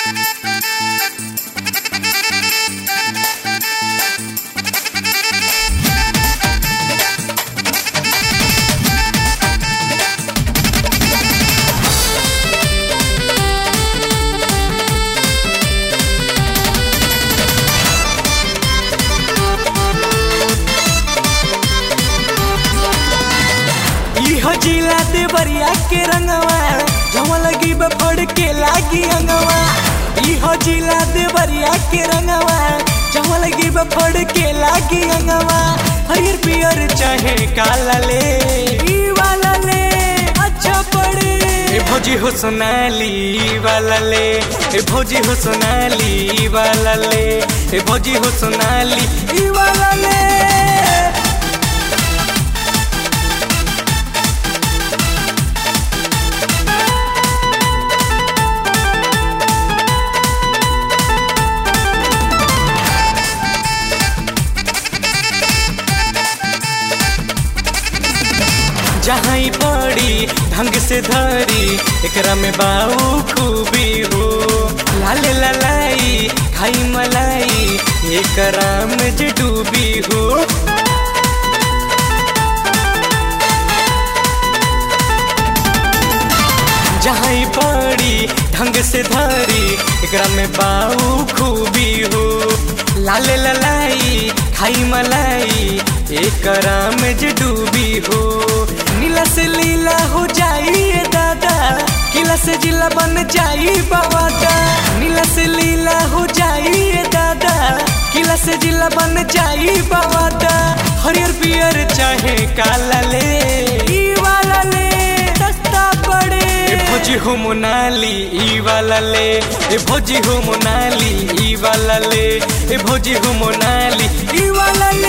इहो जिला देवरिया के रंगवा जहाँ लगी बफड़ के लागी अंगवा इहो जिला देवरिया के रंगवा जहाँ लगी बफड़ के लागी अंगवा हरियर पियर चाहे काला ले ई वाला ले अच्छा पड़े ए भौजी हो सोनाली ई वाला ले ए भौजी हो सोनाली ई वाला ले ए भौजी हो सोनाली ई वाला ले जहाँ ही पड़ी ढंग से धरी एकरा में बाऊ खूबी हो लाले ललाई खाई मलाई एकरा में जे डूबी हो जहाँ ही पड़ी ढंग से धरी एकरा में बाऊ खूबी हो लाले ललाई खाई मलाई एकरा में जे डूबी हो नीला से लीला हो जाई दादा किला से जिला बन जाई बाबादा नीला से लीला हो जाई दादा किला से जिला बन जाई बाबादा हरियर पियर चाहे काला ले ई वाला ले सस्ता पड़े ए भोजी हो मोनाली ई वाला ले ए भोजी हो मोनाली ई वाला ले ए भोजी हो मोनाली ई वाला ले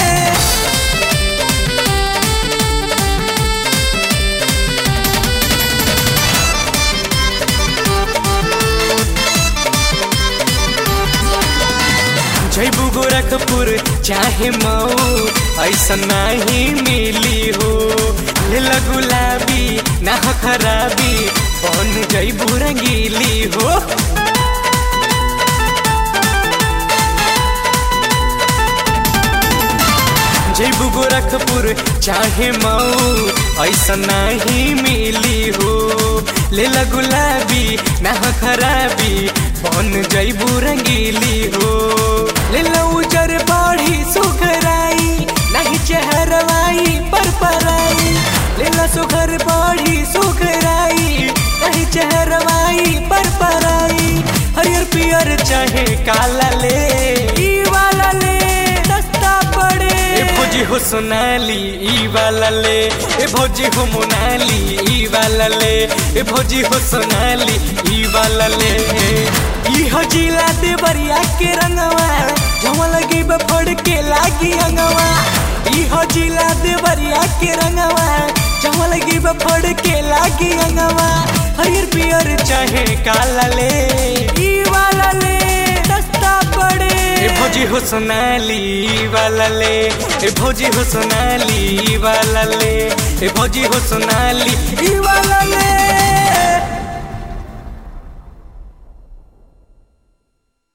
जैबू गोरखपुर चाहे मऊ ऐसा नहीं मिली हो ले गुलाबी ना हो खराबी बन जैबू रंगीली हो जैबू गोरखपुर चाहे मऊ ऐसा नहीं मिली हो ले गुलाबी ना हो खराबी बन जैबू रंगीली हो ले उजर बाढ़ी सुखराई नहीं चेहरवाई पर पराई ले सुखर बाढ़ी सुखराई नहीं चेहरवाई पर पराई हरियर पियर चाहे काला ले ई वाला ले सस्ता पड़े ए भौजी हो सोनाली ई वाला ले ए भौजी हो मोनाली ई वाला ले ए भौजी हो सोनाली ई वाला ले ई हो जिला देवरिया के रंगवा जहाँ लगी बफड़ के लागी अंगवा ई हो जिला देवरिया के रंगवा जहाँ लगी बफड़ के लागी अंगवा हरियर पियर चाहे काला ले ई वाला ले सस्ता पड़े ए भौजी हो सोनाली ई वाला ले ए भौजी हो सोनाली ई वाला ले ए भौजी हो सोनाली ई वाला ले